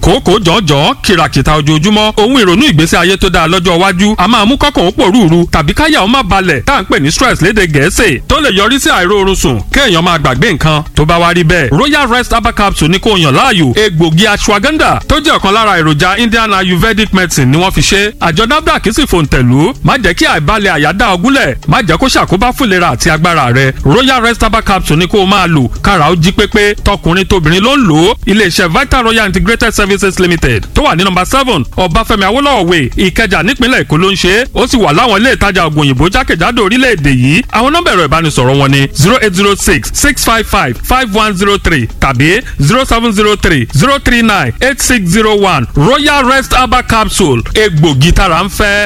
kòókòó jọ̀ọ́jọ̀ọ́ kìràkìtà ojoojúmọ́ ohun ìrònú ìgbésí ayé tó dáa lọ́jọ́ iwájú a máa mú kọ́kàn ó pòrúurú tàbí káyà ó má balẹ̀ tá à ń pè ní stress léde gẹ̀ẹ́sì tó lè yọrí sí àìróorun sùn kéèyàn máa gbàgbé nǹkan tó bá wá rí bẹ́ẹ̀ royal rest herbal capsule ní kó yàn láàyò egbògi ashwagandha tó jẹ́ ọ̀kan lára èròjà indian ayurvedic medicine ni wọ́n fi ṣe àjọ nafdac sì fòǹtẹ̀lú má jẹ́ kí àìbalẹ̀ àyà dá ọgúnlẹ̀ má jẹ́ kó ṣàkóbá fún ìlera àti agbára rẹ royal rest herbal capsule ní kó o máa lò kára ó jí pépé tọkùnrin tóbìnrin ló ń lò ó iléeṣẹ́ vital royal integrated services limited tó wà ní nọ́mbà seven ọbáfẹ́mi awólọ́wọ̀ way ìkẹjà nípínlẹ̀ èkó ló ń ṣe ó sì wà láwọn ilé ìtajà ògùn òyìnbó jákèjádò orílẹ̀-èdè yìí àwọn nọ́mbà ẹ̀rọ ìbánisọ̀rọ̀ wọn ni zero eight zero six six five five five one zero three tàbí zero seven zero three zero three nine eight six zero one royal rest herbal capsule egbògi tára ń fẹ́.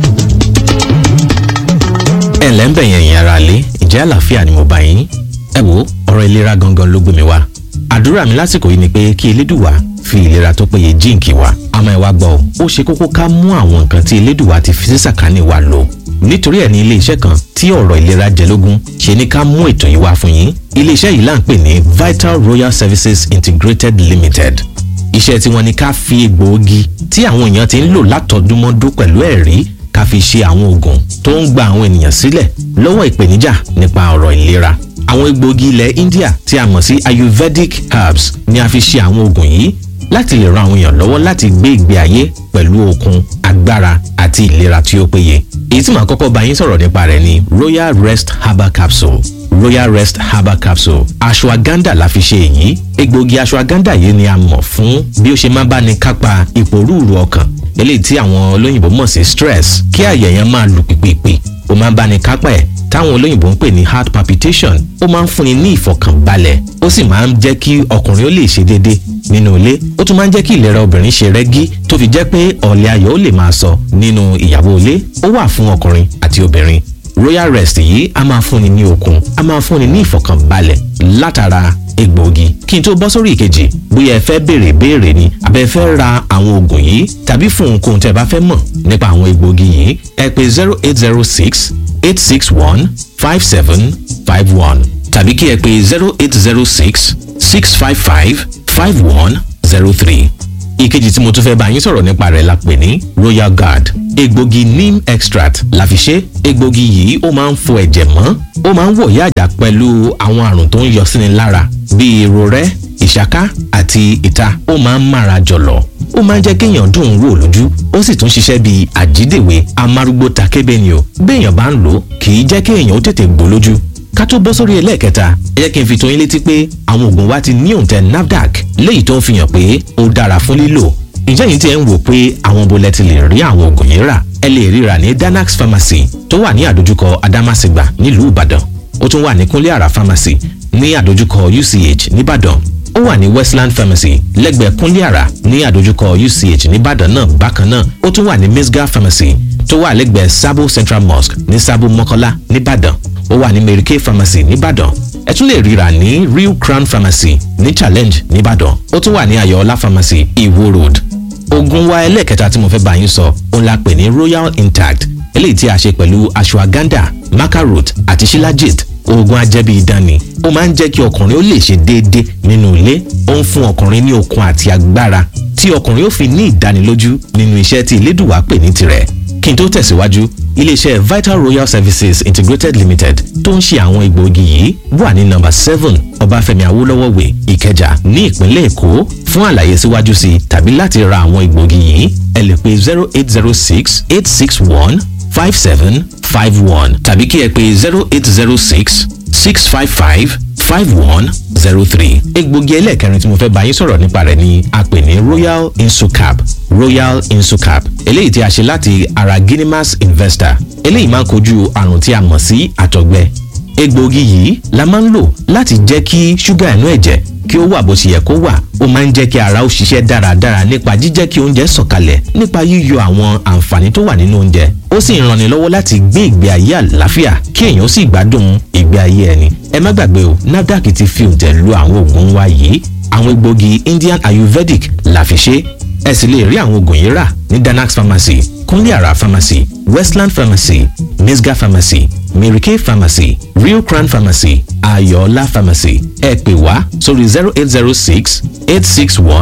ẹ ǹlẹ́ ń bẹ̀ yẹn yẹn ara lé ìjẹ́ àlàáfíà ni mo bá yín ẹ wo ọ̀rọ̀ ìlera gangan ló gbé mi wá àdúrà mi lásìkò yìí ni pé kí elédùwà fi ìlera tó péye jíǹkì wa àmọ́ ẹ wá gbọ́ ọ ó ṣe kókó ká mú àwọn nǹkan tí elédùwà ti fi sí sàkání wa lò nítorí ẹ̀ ní iléeṣẹ́ kan tí ọ̀rọ̀ ìlera jẹlógún ṣe ní ká mú ètò yìí wá fún yín iléeṣẹ́ yìí là ń pè ní Vital Royal Services Integrated Limited iṣẹ́ tí wọ́n ní ká fi egbòogi tí àwọn èèyàn ti ń lò látọdúnmọ́dún pẹ̀lú ẹ̀rí ká fi ṣe àwọn oògùn tó ń gba àwọn ènìyàn sílẹ̀ lọ́wọ́ ìpèníjà nípa ọ̀rọ̀ ìlera àwọn egbòogi ilẹ̀ India tí a mọ̀ sí Ayurvedic herbs ni a fi ṣe àwọn oògùn yìí láti lè ran àwọn èèyàn lọ́wọ́ láti gbé ìgbé ayé pẹ̀lú okun agbára àti ìlera tí ó péye èyí tí màá kọ́kọ́ bá yín sọ̀rọ̀ nípa rẹ̀ ni Royal Rest Herbal Capsule Royal Rest Herbal Capsule ashwagandha la fi ṣe èyí egbòogi ashwagandha yìí ni a mọ̀ fún bí ó ṣe máa bá ní kápá ìpòrúurú ọkàn eléyìí tí àwọn olóyìnbó mọ̀ sí stress kí àyà yẹn máa lù pìpìpì ó máa ń bá ní kápá ẹ̀ táwọn olóyìnbó ń pè ní heart palpitation ó máa ń fúnni ní ìfọ̀kànbalẹ̀ ó sì máa ń jẹ́ kí ọkùnrin ó lè ṣe déédéé nínú ilé ó tún máa ń jẹ́ kí ìlera obìnrin ṣe rẹ́gí tó fi jẹ́ pé ọ̀lẹ́ ayọ̀ ó lè máa sọ nínú ìyàwó ilé ó wà fún ọkùnrin àti obìnrin royal rest yìí a máa fúnni ní okun a máa fúnni ní ìfọ̀kànbalẹ̀ látara egbòogi kí n tó bọ́ sórí ìkejì bóyá ẹ fẹ́ béèrè béèrè ni àbẹ fẹ́ ra àwọn oògùn yìí tàbí fún ohunkóhun tẹ́ bá fẹ́ mọ̀ nípa àwọn egbòogi yìí ẹ pè zero eight zero six eight six one five seven five one tàbí kí ẹ pè zero eight zero six six five five five one zero three ìkejì tí mo tún fẹ́ bá yín sọ̀rọ̀ nípa rẹ̀ la pè ní royal guard egbògi neem extract la fi ṣe egbògi yìí ó máa ń fọ ẹ̀jẹ̀ mọ́ ó máa ń wọ̀ yáàjà pẹ̀lú àwọn àrùn tó ń yọ síni lára bíi irorẹ́ ìṣáká àti ìta ó máa ń mára jọ̀lọ̀ ó máa ń jẹ́ kéèyàn dùn ún wò lójú ó sì tún ṣiṣẹ́ bíi àjídèwé amárúgbó takébé ni o béèyàn bá ń lò kì í jẹ́ kéèyàn ó tètè gbó lójú ká tó bọ́ sórí ẹlẹ́ẹ̀kẹta ẹ jẹ́ kí n fi tó yín létí pé àwọn oògùn wa ti ní òǹtẹ̀ NAFDAC léyìí tó ń fi hàn pé ó dára fún lílò ǹjẹ́ yìí tí ẹ ń wò pé àwọn bolẹ̀ ti lè rí àwọn oògùn yìí rà ẹ lè ríra ní Danax Pharmacy tó wà ní àdójúkọ Adamasingba nílùú Ìbàdàn ó tún wà ní Kúnlé Àrà Pharmacy ní àdójúkọ UCH nìbàdàn ó wà ní Westland Pharmacy lẹ́gbẹ̀ẹ́ Kúnlé Àrà ní àdójúkọ UCH nìbàdàn náà bákan náà ó tún wà ní Misga Pharmacy tó wà lẹ́gbẹ̀ẹ́ Sabo Central Mosque ní Sabo Mọ́kọ́lá nìbàdàn ó wà ní Mary Kay Pharmacy nìbàdàn ẹ tún lè ríra ní Real Crown Pharmacy ní Challenge nìbàdàn ó tún wà ní Ayọ̀ọ́lá Pharmacy Iwo Road oògùn wa ẹlẹ́ẹ̀kẹta tí mo fẹ́ bá yín sọ òun la pè ní Royal Intact eléyìí tí a ṣe pẹ̀lú ashwagandha macarot àti shilajit oògùn ajẹ́bí idán ni ó máa ń jẹ́ kí ọkùnrin ó lè ṣe déédéé nínú ilé ó ń fún ọkùnrin ní okun àti agbára tí ọkùnrin ó fi ní ìdánilójú nínú iṣẹ́ tí Elédùwà pè ní tirẹ̀ kí n tó tẹ̀síwájú iléeṣẹ́ Vital Royal Services Integrated Limited tó ń ṣe àwọn egbòogi yìí wà ní nọ́mbà seven Ọbáfẹ́mi Awólọ́wọ̀ way Ìkẹjà ní ìpínlẹ̀ Èkó fún àlàyé síwájú sí i tàbí láti ra àwọn egbòogi yìí ẹ lè pè zero eight zero six eight six one five seven five one tàbí kí ẹ pè zero eight zero six six five five five one zero three. egbògi ẹlẹ́ẹ̀kẹrin tí mo fẹ́ bá yín sọ̀rọ̀ nípa rẹ̀ ni a pè ní royal insucap royal insucap eléyìí tí a ṣe láti ara guinemas investor eléyìí máa ń kojú àrùn tí a mọ̀ sí àtọ̀gbẹ egbògi yìí la máa ń lò láti jẹ́ kí ṣúgà inú ẹ̀jẹ̀ kí ó wà bó ṣe yẹ kó wà ó máa ń jẹ́ kí ara ó ṣiṣẹ́ dáradára nípa jíjẹ́ kí oúnjẹ sọ̀kalẹ̀ nípa yíyọ àwọn àǹfààní tó wà nínú oúnjẹ ó sì ń ranni lọ́wọ́ láti gbé ìgbé ayé àlàáfíà kí èèyàn sì gbádùn ìgbé ayé ẹni ẹ má gbàgbé o NAFDAC ti fi òǹtẹ̀ lu àwọn oògùn wa yìí àwọn egbògi Indian Ayurvedic la fi ṣe ẹ sì lè rí àwọn oògùn yìí rà ní Danax Pharmacy Kúnlé Àrà Pharmacy Westland Pharmacy Misga Pharmacy Mary Kay Pharmacy Real Crown Pharmacy Ayọ̀ọ́lá Pharmacy ẹ pè wá sórí zero eight zero six eight six one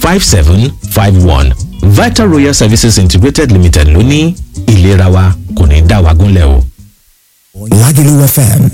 5751 vital royal services integrated limited ló ní ìlera wa kò ní dá wa gúnlẹ̀ o. Lagelu FM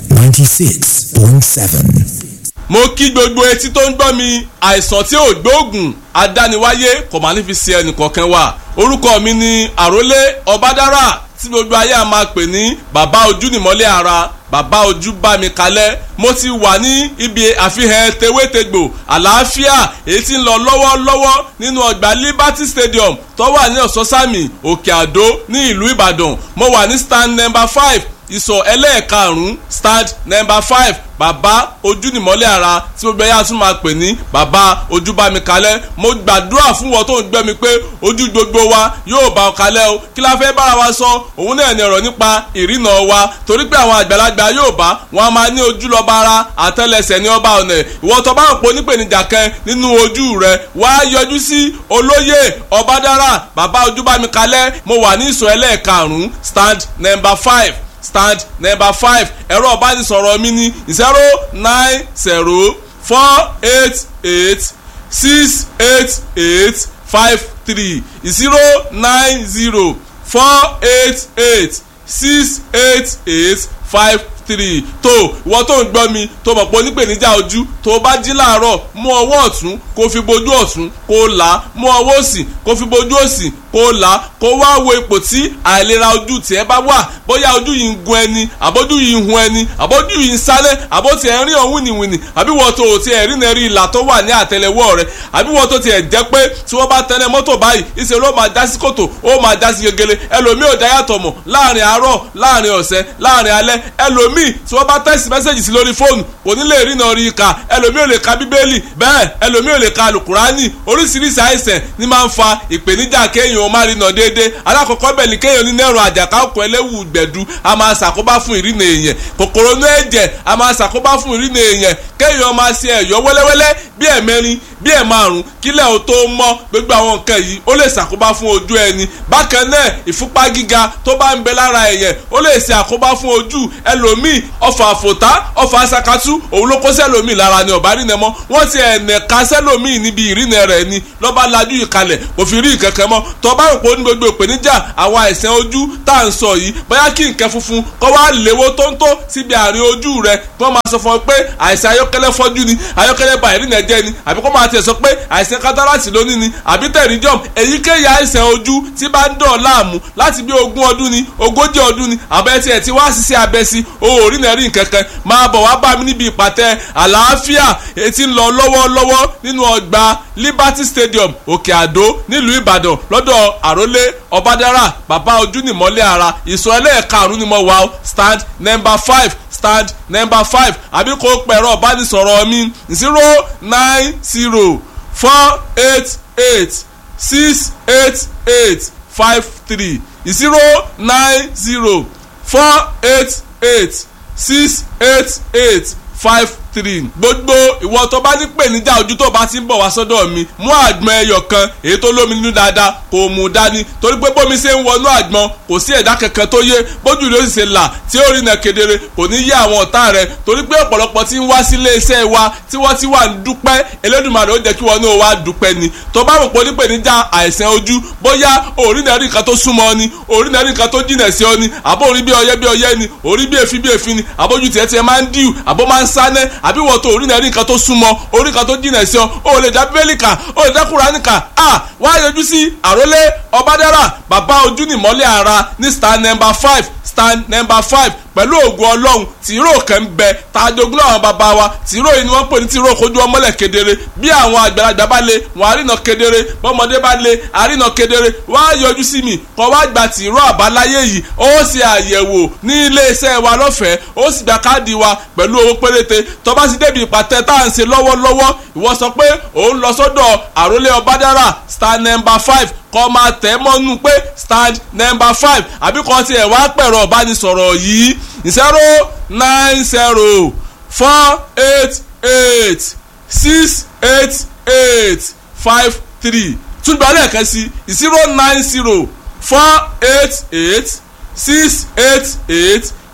96.7. mo kí gbogbo etí tó ń gbọ́ mi àìsàn tí ò gbóògùn adániwáyé kò máa ní fi ṣe ẹnìkọ̀ọ̀kan wa orúkọ mi ni àrólé ọbádára tí gbogbo ayé a máa pè ní bàbá ojú nìmọ́lẹ̀ ara bàbá ojú bá mi kalẹ̀ mo ti wà ní ibi àfihàn tewétegbò àlàáfíà èyí tí ń lọ lọ́wọ́lọ́wọ́ nínú ọgbà liberty stadium tó wà ní ọ̀sọ́sàmì òkè àdó ní ìlú ìbàdàn mo wà ní stand number five ìsọ̀ ẹlẹ́ẹ̀karùn-ún stand number five bàbá ojúnìmọ́lẹ̀ ara tí gbogbo ẹ̀yà tún máa pè ní bàbá ojúbámikalẹ̀ mo gbàdúrà fún wọn tó ń gbẹ́ mi pé ojú gbogbo wa yóò bá ọ kalẹ̀ o kí la fẹ́ bára wa sọ òun náà ní ọ̀rọ̀ nípa ìrìnà wa torí pé àwọn àgbàlagbà yóò bá wọn a máa ní ojú lọ́ba ara àtẹlẹsẹ̀ ní ọba ọ̀nà ìwọ tó bá ń pò nípèníjà kan nínú ojú rẹ wá yọjú sí olóyè ọbádára bàbá ojúbámikalẹ̀ mo wà ní ìsọ̀ ẹlẹ́ẹ̀karùn-ún stand number five stand number five ẹ̀rọ ọ̀bánisọ̀rọ̀ mi ní zero nine zero four eight eight six eight eight five three zero nine zero four eight eight six eight eight five three tó ìwọ tó ń gbọ́ mi tó mọ̀ pé onípèníjà ojú tó bá jí láàárọ̀ mú ọwọ́ ọ̀tún kó fi bojú ọ̀tún kó là á mú ọwọ́ òsì kó fi bojú òsì kó là á kó wá wo ipò tí àìlera ojú tiẹ̀ bá wà bóyá ojú yìí ń gun ẹni àbójú yìí ń hun ẹni àbójú yìí ń sálẹ̀ àbó tiẹ̀ ń rí ọ̀hún wìnìwìnì àbí wọ́n tó tiẹ̀ rí nẹ́rí ìlà tó wà ní àtẹlẹwọ́ rẹ̀ àbí wọ́n tó tiẹ̀ jẹ́ pé tí wọ́n bá tẹ̀lé mọ́tò báyìí ìṣe ló máa já sí kòtò ó máa já sí gegele ẹlòmíì ò dáyàtọ̀ mọ̀ láàrin àárọ̀ láàrin ọ̀sẹ̀ láàrin alẹ́ ẹlòmíì tí wọ́n bá tẹ́sí mẹ́sẹ̀gì sí lórí fóònù kò ní lè rí náà rí ka ẹlòmíì ò lè ka bíbélì bẹ́ẹ̀ ẹlòmíì ò lè ka alukurani oríṣiríṣi àìsàn ni máa ń fa ìpèníjà kéèyàn ó má rí náà déédéé alákọ̀ọ́kọ́ bẹ̀ ni kéèyàn ní nẹ́rùn àjàká ọkọ̀ ẹlẹ́wù gbẹ̀dú a máa ṣàkóbá fún ìrìnà èèyàn kòkòrò inú ẹ̀jẹ̀ a máa ṣàkóbá fún ìrìnà èèyàn kéèyàn máa ṣe ẹ̀yọ́ wẹ́lẹ́wẹ́lẹ́ bí ẹ̀mẹrin bí ẹ̀ márùn kílẹ̀ ò tó mọ́ gbogbo àwọn nǹkan yìí ó lè ṣàkóbá fún ojú ẹni bákan náà ìfúnpá gíga tó bá ń bẹ lára èèyàn ó lè ṣe àkóbá fún ojú ẹlòmíì ọfà àfòtá ọfà asakatú òun ló kó sẹ́lòmíì lára ni ọ̀bá rìnà mọ́ wọ́n ti ẹ̀nẹ̀ka sẹ́lòmíì níbi ìrìnà rẹ̀ ni lọ́ba lajú ìkalẹ̀ kò fi rí ìkẹ̀kẹ́ mọ́ tọ́ba rò pé ó ní gbogbo ìpèníjà àwọn àìsàn ojú tá à ń sọ yìí bóyá kí nǹkan funfun kọ́ wá léwó tóńtó síbi àárín ojú rẹ̀ kí wọ́n máa sọ fún ọ pé àìsàn ayọ́kẹ́lẹ́ fọ́jú ni ayọ́kẹ́lẹ́ ba ìrìnà jẹ́ ni àbí kó máa tiẹ̀ sọ pé àìsàn kátàràtì lónìí ni àbí tẹ̀ríjọ́m èyíkéyìí àìsàn ojú tí bá ń dọ̀ láàmú láti bí ogún ọdún ni ogójì ọdún ni àbẹ́ tiẹ̀ ti wá ṣiṣẹ́ abẹ sí o ò rí nẹ́rì nkankan máa bọ̀ wá bá mi níbi ìpàtẹ àlàáfíà etí ń lọ lọ́wọ́lọ́wọ́ nínú ọgbà Liberty Stadium Òkè Àdó nílùú Ìbàdàn lọ́dọ̀ àrólé Ọbádára bàbá ojú nìmọ́lẹ̀ ara ìsọ̀ ẹlẹ́ẹ̀karùn-ún ni mo wà ó stand number five stand number five àbí kò pẹ̀rọ ìbánisọ̀rọ̀ mi zero nine zero four eight eight six eight eight five three zero nine zero four eight eight six eight eight five three gbogbo ìwọ tó bá ní pèníjà ojú tó bá ti ń bọ̀ wá sọ́dọ̀ mi mú àgbọn ẹyọ kan èyí tó lómi nínú dáadáa kò mú dání torí pé bómi ṣe ń wọnú àgbọn kò sí ẹ̀dá kankan tó yé bójú rẹ̀ ó sì ṣe là tí ó rí nà kedere kò ní yé àwọn ọ̀tá rẹ̀ torí pé ọ̀pọ̀lọpọ̀ tí ń wá sí ilé iṣẹ́ wa tí wọ́n ti wà ń dúpẹ́ Elédùmarè ó jẹ́ kí wọ́n ní o wá dúpẹ́ ni tó bá rò pé onípèníjà àìsàn ojú bóyá orí náà rí nǹkan tó súnmọ́ ni orí náà rí nǹkan tó jìnà sí ọ ni àbó orí bí ọyẹ́ bí ọyẹ́ ni orí bí èéfín bí èéfín ni àbójú tiẹ̀ tiẹ̀ máa ń díù àbó máa ń sánẹ́ àbí wọ́n tó orí náà rí nǹkan tó súnmọ́ orí nǹkan tó jìnà sí ọ o lè dá bíbélì kà o lè dá Kùránì kà á wá yọjú sí àrólé Ọbádára bàbá ojú nìmọ́lẹ̀ ara ní stand number five stand number five pẹ̀lú ògùn ọlọ́run tìró kan ń bẹ tàjogún àwọn bàbá wa tìró yìí ni wọ́n pè ní tìró kojú ọmọlẹ̀ kedere bí àwọn àgbàlagbà bá lè wọ́n àrínà kedere bọ́mọdé bá lè àrínà kedere wọ́n á yọjú sí mi kọ́ wá gba tìró àbáláyé yìí ó ṣe àyẹ̀wò ní iléeṣẹ́ wa lọ́fẹ̀ẹ́ ó sì gba káàdì wa pẹ̀lú owó péréte tó bá sì débi ìpàtẹ tá à ń ṣe lọ́wọ́lọ́wọ́ ìwọ sọ pé òun lọ sọ́dọ̀ àrólé ọbádára star number five kọ́ máa tẹ̀ mọ́nú pé stand number five àbí kọ́ tiẹ̀ wá pẹ̀rọ ìbánisọ̀rọ̀ yìí zero nine zero four eight eight six eight eight five three túnbọ̀ lẹ́ẹ̀kan sí zero nine zero four eight eight six eight eight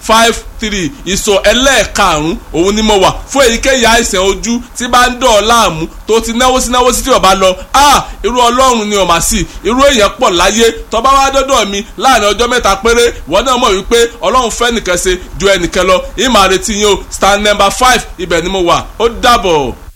five three ìsọ̀ ẹlẹ́ẹ̀karùn-ún òun ni mo wà fún èyíkéyìí àìsàn ojú tí bá ń dọ̀ ọ́ láàmú tó ti náwó sí náwó sí tí o bá lọ ah irú ọlọ́run ni o mà sí irú èèyàn pọ̀ láyé tó bá wá dọ́dọ̀ mi láàrin ọjọ́ mẹ́ta péré ìwọ náà mọ̀ wípé ọlọ́run fẹ́ nìkan ṣe ju ẹnìkan lọ ìmọ̀ àrètí yín o stand number five ibẹ̀ ni mo wà ó dàbọ̀.